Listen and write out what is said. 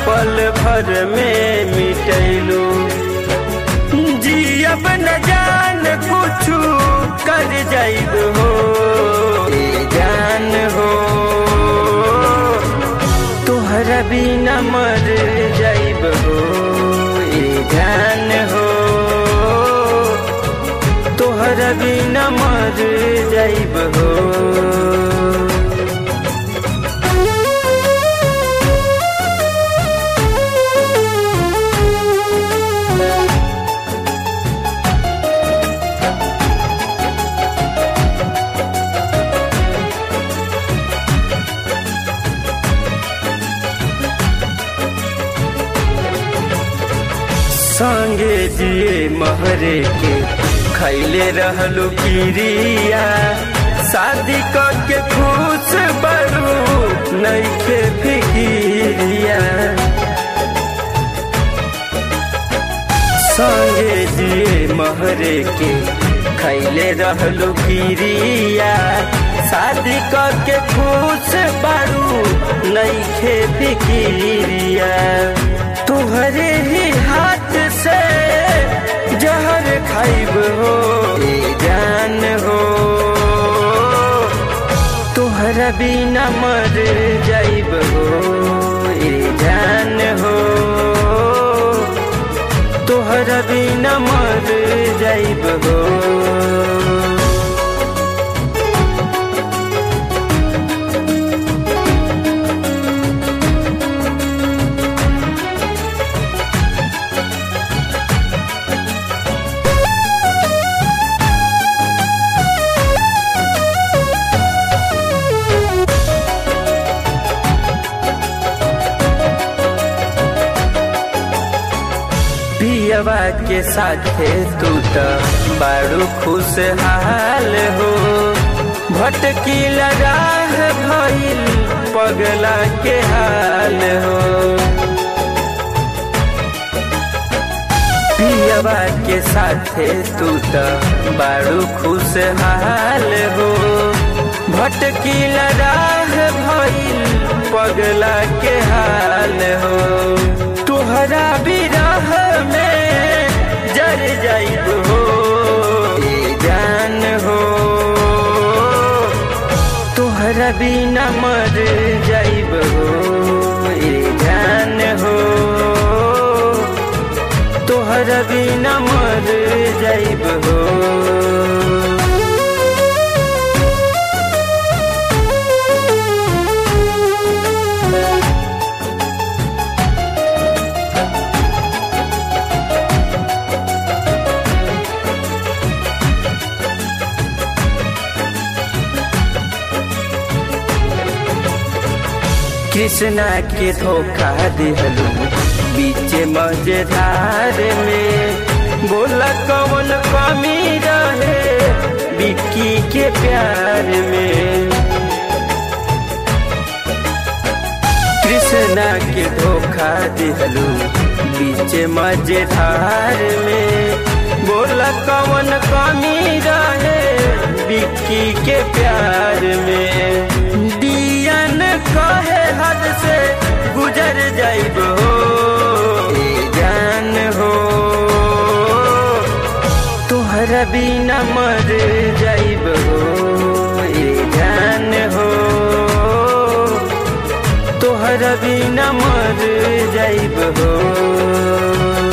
पल भर में मिटैलू जियब न जान कुछु कर जाइब हो ए जान हो तोहरा बिना मर जाइब हो ए जान हो तोहरा बिना मर जाइब हो संगे जिए महरे के खैले रहलू किरिया शादी करके खुश बरू नैखे फिकिरिया संगे जिए महरे के खैले रहलू किरिया शादी करके खुश बरू नैखे फिकिरिया तुहरे ही हाथ से जहर खाइब हो ए जान हो तुहरा बिना मर जाइब हो ए जान हो तुहरा बिना मर जाइब हो पियवा के साथे तू त बारू खुशहाल हो भटकी राह भइल पगला के हाल हो पियवा के साथे तू त बारू खुशहाल हो भटकी राह भइल पगला के हाल हो तुहरा बिरह में जर जाइब हो ए जान हो तुहरा बिना मर जाइब हो ए जान हो तुहरा बिना मर जाइब हो कृष्णा के धोखा दिहलू बीच मजेदार में बोला कौन कमी रहे बिक्की के प्यार में कृष्णा के धोखा दिहलू बीच मजेदार में बोला कौन कमी रहे बिक्की के प्यार में दियन कहे हद से गुजर जाइब हो ए जान हो तुहरा बिना मर जाइब हो ए जान हो तुहरा बिना मर जाइब हो